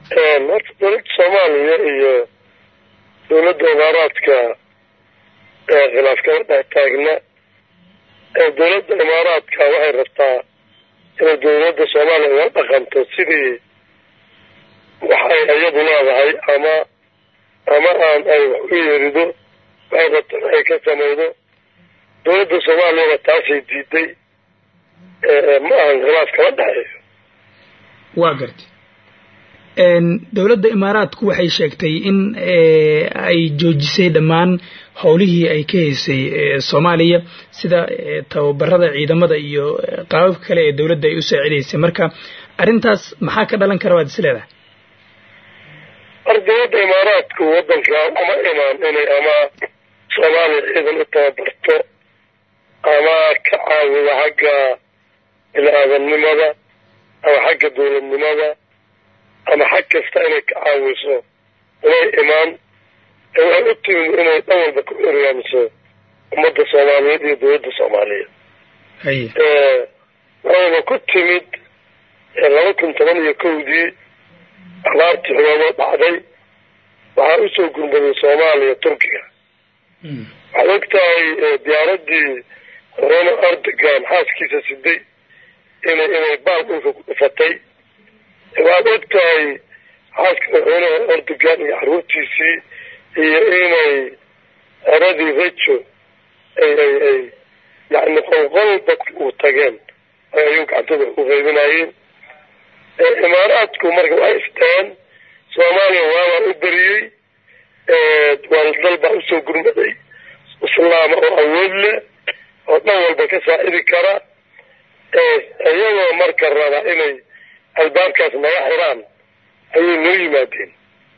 horta dowladda soomaaliya iyo dowladda imaaraadka khilaaf kama dhex taagna dowladda imaaraadka waxay rabtaa inay dowladda soomaaliya uga dhaqanto sidii waxay iyadu leedahay ama ama aan ay wax u yeerido waxay rabta in ay ka samaydo dowladda soomaaliyana taasay diiday ma ahan khilaaf kama dhexeeyo waa gartay dowladda imaaraadku waxay sheegtay in ay joojisay dhammaan howlihii ay ka haysay soomaaliya sida tababarada ciidamada iyo qaababka kale ee dowladda ay u saacidaysay marka arrintaas maxaa ka dhalan kara waad is leedahay mar dowladda imaaraadku waddanka uma imaan inay ama soomaaliya ciidan u tababarto ama ka caawido xagga bini-aadamnimada ama xagga dowladnimada ama xag kasta inay ka caawiso inay imaan waxay u timid inay dhan walba ku eryaamiso ummadda soomaaliyeed iyo dowladda soomaaliyeed waxayna ku timid laba kun toban iyo kowdii abaartii xuboodo dhacday waxaa usoo gurmaday soomaaliya turkiga waxaad og tahay diyaaraddii madaxweyne erdogan xaaskiisa siday inay inay baal dhulka ku dhufatay waxaad og tahay xaaska madaxweynaha erdogan iyo carruurtiisii iyo inay eradii rejo ay ay ay yacni qolqol dadka uu tageen ayuu gacantada u qaybinayeen imaaraadku marka waxay isteen soomaaliya waabaa u beriyey waaldal baa usoo gurmaday islaama oo awood leh oo dhan walba ka saacidi kara iyagoo marka raba inay albaabkaas naga xiraan ayay noo yimaadeen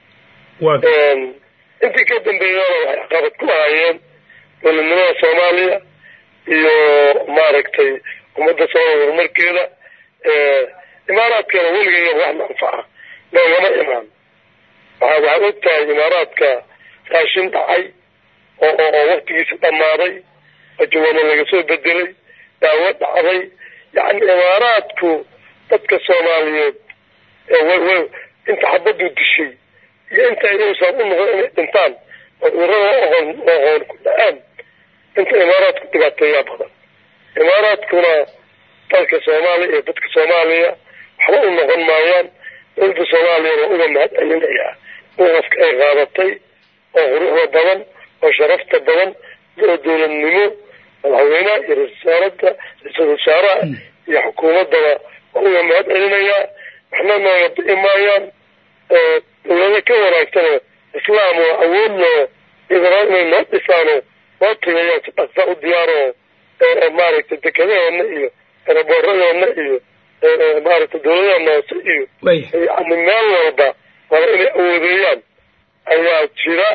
intii ka dambeeyana waxay caqabad ku ahaayeen dowladnimada soomaaliya iyo maaragtay ummadda soomaaliya horumarkeeda imaaraadkana weligeeya wax manfaca noogama imaan waxa waxaad og tahay imaaraadka raashin dhacay oo oo waktigiisa dhammaaday ajawana laga soo bedelay daawo dhacday yacni imaaraadku dadka soomaaliyeed w inta xabaddu dishay iyo inta iyausan u noqon inay dhintaan oo urada oqon oqoon ku dhacaan inta imaaraadku dhibaateeyaa badan imaaraadkuna dalka soomaaliya iyo dadka soomaaliya waxba u noqon maayaan dowladda soomaaliya waa uga mahad celinayaa waqafka ay qaadatay oo quruxda badan oo sharafta badan oo dowladnimo madaxweynaha iyo ra-isul wasaaradda ra-iisul wasaaraha iyo xukuumaddaba waa uga mahad celinayaa waxna nooga bi'i maayaan dowlado ka wanaagsanoo islaam oo awood loo idana inay noo dhisaano noo tagayaan si dhaqsa u diyaaro maaragtay dekadaheena iyo eraboorradeena iyo maaragtay dowladaheena hoose iyo yani meel walba wala inay awoodeeyaan ayaa jira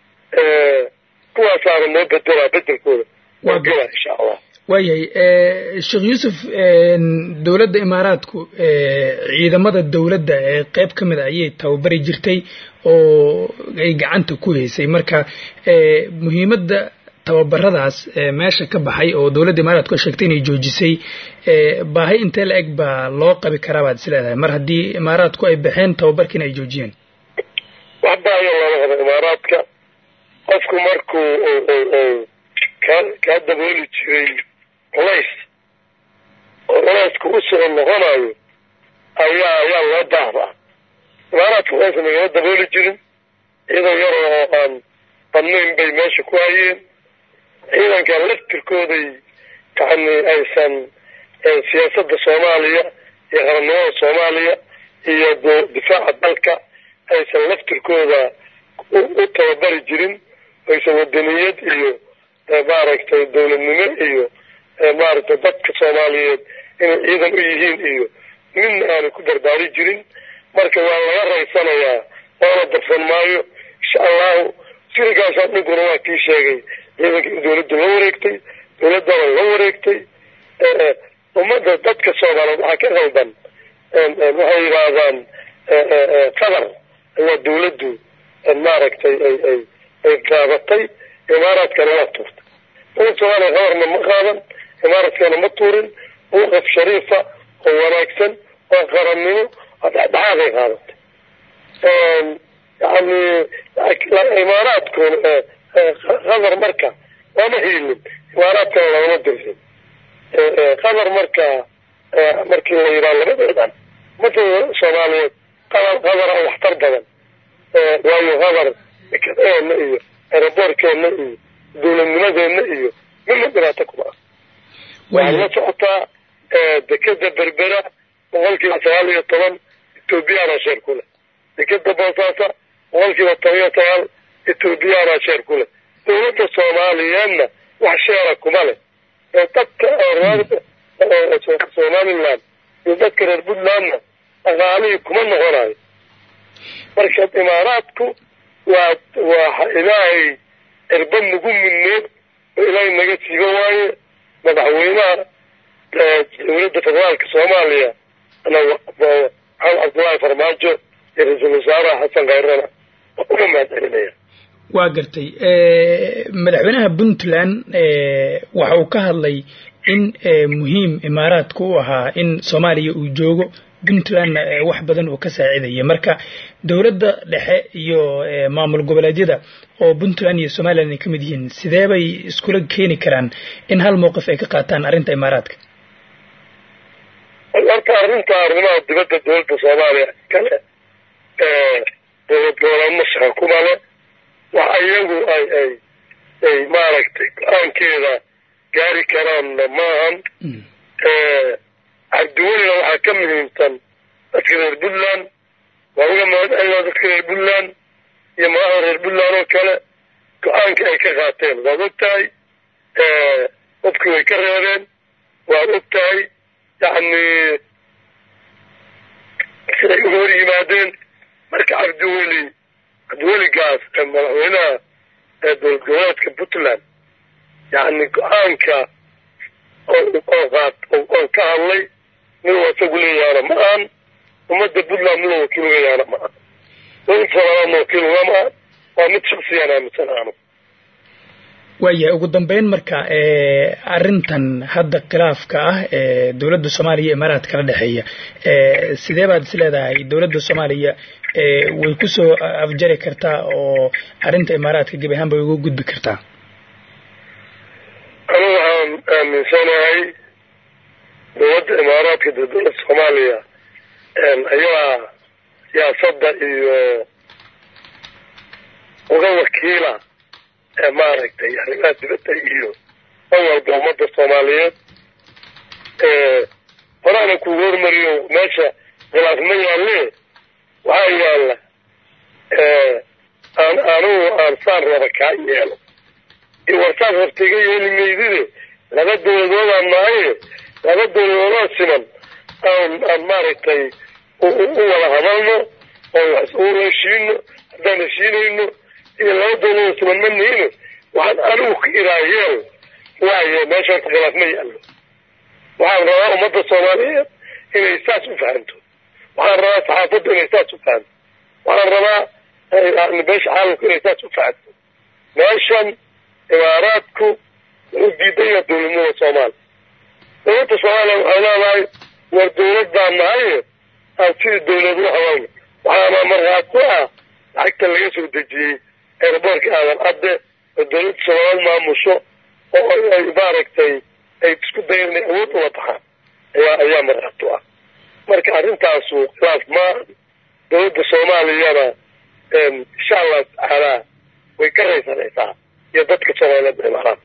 kuwaasaana noo bedelaa bedelkooda waa gela insha allah waayahay sheekh yuusuf dowladda imaaraadku ciidamada dowladda ee qeyb ka mid a ayay tababari jirtay oo ay gacanta ku haysay marka muhiimadda tababaradaas meesha ka baxay oo dowladda imaaraadku sheegtay inay joojisay baahi intee la eg baa loo qabi karaa baad is leedahay mar haddii imaaraadku ay baxeen tababarkiina ay joojiyeen wax baahiyo loola qabo imaaraadka qofku markuu ka kaa dabooli jiray culays oo culaysku u soo noqonayo ayaa ayaa loo baahdaa imaaraadka culays nagama dabooli jirin ciidan yar oo aan badnayn bay meesha ku hayeen ciidanka laftirkooday yani aysan siyaasadda soomaaliya iyo qarannimada soomaaliya iyo difaaca dalka aysan laftirkooda u tababari jirin aysan wadaniyad iyo maaragtay dowladnimo iyo maaragtay dadka soomaaliyeed inay ciidan u yihiin iyo midna aanay ku barbaari jirin marka waa laga raysanayaa loona darsan maayo insha allahu sirigaasaa dhinkuna waa kii sheegay ciidanka in dowladda la wareegtay dowladdana la wareegtay ummadda dadka soomaaliyeed waxaa ka qaldan waxay yidhaahdaan qadar ayaa dowladdu maaragtay ay ay ay qaadatay imaaraadkana waa tuurtay dowladda soomaaliya qadarna ma qaadan imaaraadkana ma tuurin waqaf shariifa oo wanaagsan oo qarannimo oo dhexdhexaaday qaadatay yani imaaraadku qatar marka lama hiilin imaaraadkana lagama dirsin qatar marka markii la yidhaha labadeedan umada soomaaliyeed qatar qadara waxtar badan waayo qatar dekedeena iyo aeroboorkeena iyo dowladnimadeena iyo midna dhibaato kuma ah waxaad la socotaa dekeda berbera boqol kiiba sagaal iyo toban ethoobiyaana sheer ku leh dekeda boosaasa boqol kiiba toban iyo sagaal ethoobiyaana sheer ku leh dowladda soomaaliyeedna wax sheera kuma leh dadka reer somaliland iyo dadka reer puntlandna dhaqaalihii kuma noqonayo marka imaaraadku waa waa ilaahay cirba nagu mudneed oo ilaahay naga siiba waaye madaxweynaha dowladda federaalka soomaaliya maxamed cabdullaahi farmaajo iyo ra-iisul wasaaraha xasan khayrana waa uga mahad celinaya waa gartay madaxweynaha puntland waxa uu ka hadlay in muhiim imaaraadka u ahaa in soomaaliya uu joogo puntlandna wax badan uu ka saacidaya marka dowladda dhexe iyo maamul goboleedyada oo puntland iyo somalilan ay ka mid yihiin sidee bay iskula keeni karaan in hal mowqif ay ka qaataan arrinta imaaraadka horta arrinta arrimaha dibadda dowladda soomaaliya kale dowlad goboleedna shaqa kuma le wax iyagu ay ay ay maaragtay go-aankeeda gaari karaanna maahan cabdiwelina waxaa ka muhiimsan dadka reer puntland waa uga mahadcelina dadka reer puntland iyo madaxda reer puntland oo kale go-aanka ay ka qaateen waad og tahay dadku way ka reebeen waad og tahay yacni siday uga hor yimaadeen marka cabdiweli cabdiweligaas madaxweynaha dowlad goboleedka puntland yacni go-aanka oo qaat oo ka hadlay miduu isagu leeyahaana ma ahan ummadda puntland miduu wakiil leeyahaana ma ahan dowladda soomaaliyadna wakiil ugama ahan waa mid shaksiyaan aaminsan aanu waayahay ugu dambeyn marka arrintan hadda khilaafka ah ee dowladda soomaaliya iyo imaaraadka kala dhexeeya sidee baad is leedahay dowladda soomaaliya way kusoo afjari kartaa oo arrinta imaaraadka gebi ahaan bay uga gudbi kartaa anigu waxaan aaminsanahay dowladda imaaraadka dee dowladda soomaaliya ayaa siyaasadda iyo uga wakiila maaragtay arrimaha dibadda iyo dan walba ummadda soomaaliyeed horaana kugu hormariyo meesha khilaaf ma yaalle waxaa yaalla aan anigu aan saan raba kaa yeelo iyo warsaas rabta iga yeeli maydide laba dowladoodaan nahaye laba dowladoodoo siman aan aan maaragtay u wada hadalno oo wax u heshiino haddaan heshiinayno iyo laba dowladoo siman ma nihine waxaan anigu ka iraa yeel waayo meesha horta khilaaf ma yaallo waxaan rabaa ummadda soomaaliyeed inay saas u fahanto waxaan rabaa saxaafadda inay saas u fahanto waxaan rabaa beesha caalamku inay saas u fahanto meeshan imaaraadku wuxuu diidan yaha dowladnimada soomaaliya dowladda soomaaliya waxay leedahay war dowlad baan nahaye aan sidii dowlad u hadalno waxaana markhaat ku ah lacagta laga soo dejiyey airboortka aadan cadde oo dowladda soomaaliyeed maamusho oo ay maaragtay ay isku dayan inay awood ula baxaan ayaa ayaa markhaat u ah marka arrintaasu khilaaf ma dowladda soomaaliyana insha allahu tacaala way ka raysanaysaa iyo dadka soomaaliyeed imaaraad